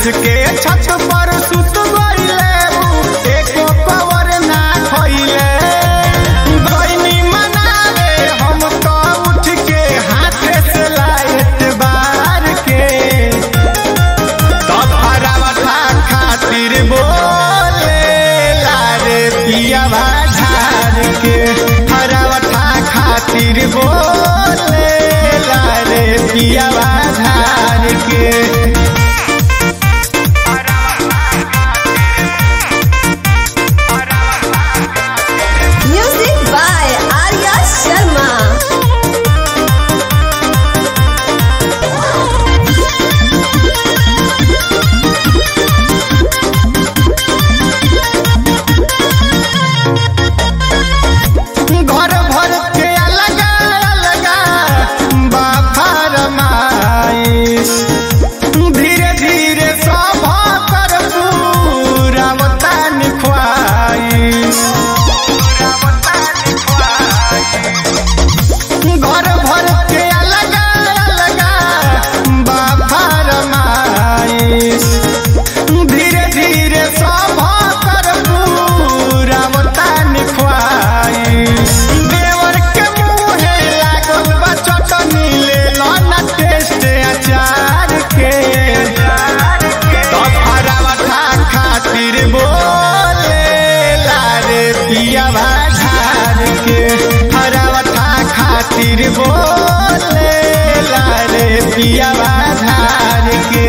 के छत पर सुत गइले एको कवर ना खइले गइनी मनावे हम तो उठ के हाथे से लाइट बार के तब हरावता खातिर बोले लारे पिया झार के हरावता खातिर बोले लारे पिया झार के Music by Arya Sharma. घर भर के अलग अलग बाफर माइस धीरे धीरे सब कर पूरा बतान ख्वाइस घर भर के अलग अलग बाफर माइस धीरे धीरे सब कर पूरा बतान ख्वाइस देवर के मुहे लागल बा चटनी ले लो ना टेस्ट अचार के तब हरावता खातिर बोले लारे पिया झार के हरावता खातिर बोले लारे पिया झार के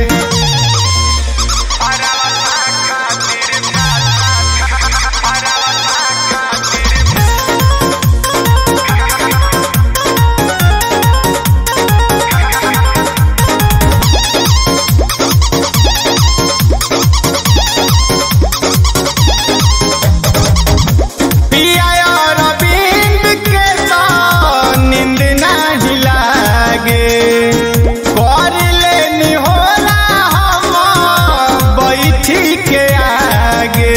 पिया और बिंद के तो नींद नहीं लागे कर लेनी होला हम बैठी के आगे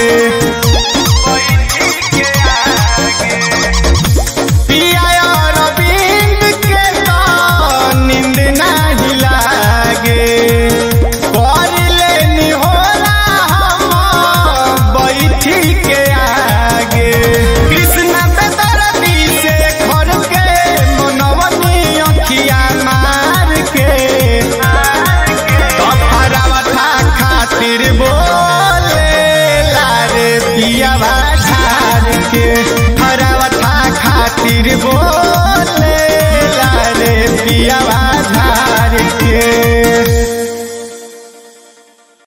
पिया और बिंद के तो नींद नहीं लागे कर लेनी होला हम बैठी के आगे कृष्ण बेदरदी से घर के मनवनी अखिया मार के तब हरावता खातिर बोले लारे पिया